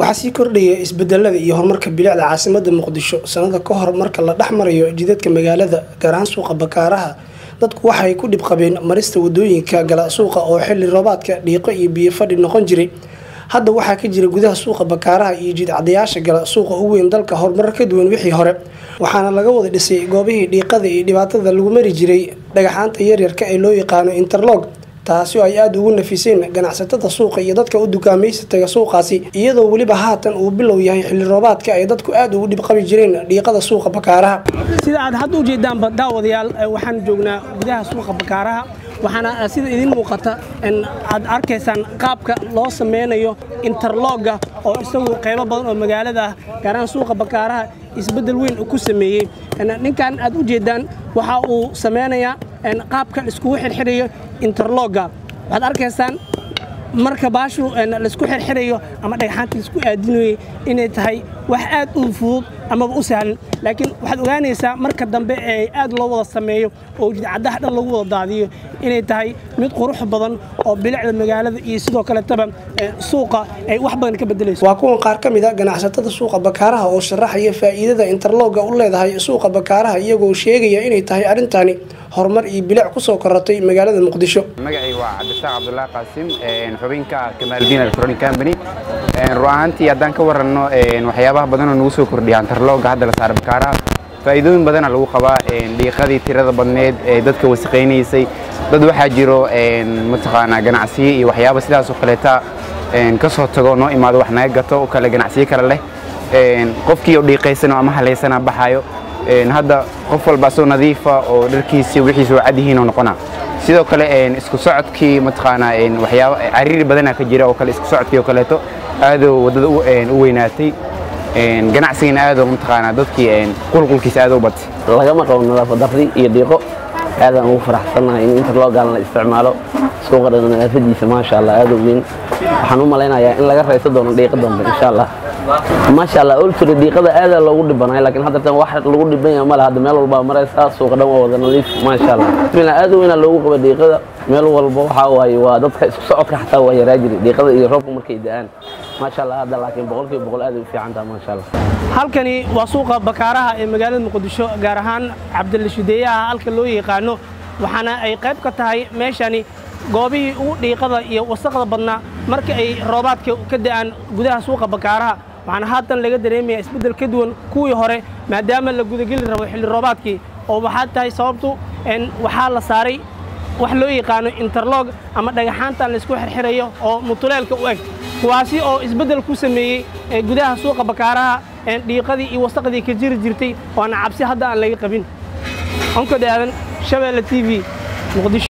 waxaa sii kordhaya isbedelada iyo horumarka bilicda caasimada muqdisho sanada ka hor marka la dhex marayo jidadka magaalada gaar ahaan suuqa bakaaraha dadku waxay ku dhib qabeen marista wadooyinka gala suuqa oo xili roobaadka dhiiqo iyo biyo fadhi noqon jiray hadda waxaa ka jira gudaha suuqa bakaaraha iyo jidcadayaasha gala suuqa ugu weyn dalka horumar ka duwan wixii hore waxaana laga wada dhisay goobihii dhiiqada iyo dhibaatada lagu mari jiray dhagaxaanta yaryarka ee loo yaqaano interlog taasi oo ay aada ugu nafiseen ganacsatada suuqa iyo dadka u dukaamaysa suuqaasi iyadoo weliba haatan uu bilow yahay xilli roobaadka ay dadku aada ugu dhib qabi jireen dhiiqada suuqa bakaaraha sida aad hadda ujeedaanba daawadayaal waxaan joognaa gudaha suuqa bakaaraha waxaana sida idin muuqata aad arkaysaan qaabka loo sameynayo interlogga oo isagu qaybo badan oo magaalada ah gaaraan suuqa bakaaraha isbeddel weyn ku sameeyey ninkan aad u jeedaan waxa uu sameynayaa qaabka iskugu xirxirayo interlogga waxaad arkaysaan marka baashu laisku xirxirayo ama dhagxaanta laisku aadinayay inay tahay wax aad u fudud amaba u sahlan laakiin waxaad ogaanaysaa marka dambe ee aad loo wada sameeyo oo jidcadaha dhan lagu wada daadiyo inay tahay mid qurux badan oo bilicda magaalada iyo sidoo kaletaba suuqa ay wax badan ka bedelayso waa kuwan qaar ka mid a ganacsatada suuqa bakaaraha oo sharaxaya faa'iidada interlogga u leedahay suuqa bakaaraha iyagoo sheegaya inay tahay arrintani horumar iyo bilic kusoo koratay magaalada muqdisho magacay waa cabdisaaq cabdulaahi qaasim xubinka kamaaldiin electronic company run ahaantii haddaan ka waranno waxyaabaha badanoo nagu soo kordhiya interlogga hadda la saara bakaaraha faa'iidooyin badana lagu qabaa dhiiqadii tirada badneed ee dadka wasaqaynaysay dad waxaa jiro mataqaanaa ganacsiyo iyo waxyaaba sidaasoo kaleeta ka soo tago noo imaado wax naga gato oo kale ganacsiyo kale leh qofkii oo dhiiqaysano ama halaysana baxaayo hadda qof walba asoo nadiifa oo dharkiisi wixiisa oo cadyihiin oo noqona sidoo kale isku socodkii mataqaanaa waxyaaba cariiri badana ka jira oo kale isku socodkii oo kaleeto aadoo waddada u weynaatay ganacsigana aadoo mataqaanaa dadkii qulqulkiisa aadoo batay lagama qabo nadaafad darri iyo dhiiqo aadaan ugu faraxsannahay in interlogan la isticmaalo suuqa nadaafadiisa maasha allah aad u weyn waxaan u malaynayaa in laga rayso doono dhiiqa dambe insha allah maasha allah olturi dhiiqada aadaa loogu dhibanay laakiin haddatan wax lagu dhiban yahay male hadda meel walbaa maraysaa suuqa dhan waa wada nadiif maasha allah bismillah aad u weynaa loogu qaba dhiiqada meel walba waxaa waaye waa dadka isku socodka xataa waa yaraa jiri dhiiqada iyo roobka markay da'aan maasha allah hadda laakiin boqolkiiba boqol aad ay u fiican tahay maasha allah halkani waa suuqa bakaaraha ee magaalada muqdisho gaar ahaan cabdilashudeeyaha halka loo yaqaano waxaana ay qayb ka tahay meeshani goobihii ugu dhiiqada iyo wasaqda badnaa marka ay roobaadka ka da'aan gudaha suuqa bakaaraha waxaana haatan laga dareemaya isbeddel ka duwan kuwii hore maadaama la gudageli rabo xilli roobaadkii oo waxaa tahay sababtu waxaa la saaray wax loo yaqaano interlog ama dhagaxaantan laysku xirxirayo oo mutuleelka u eg kuwaasi oo isbeddel ku sameeyey gudaha suuqa bakaaraha dhiiqadii iyo wasaqdii ka jiri jirtay waana cabsi hadda aan laga qabin onkodhaadan shabeelle t v muqdisho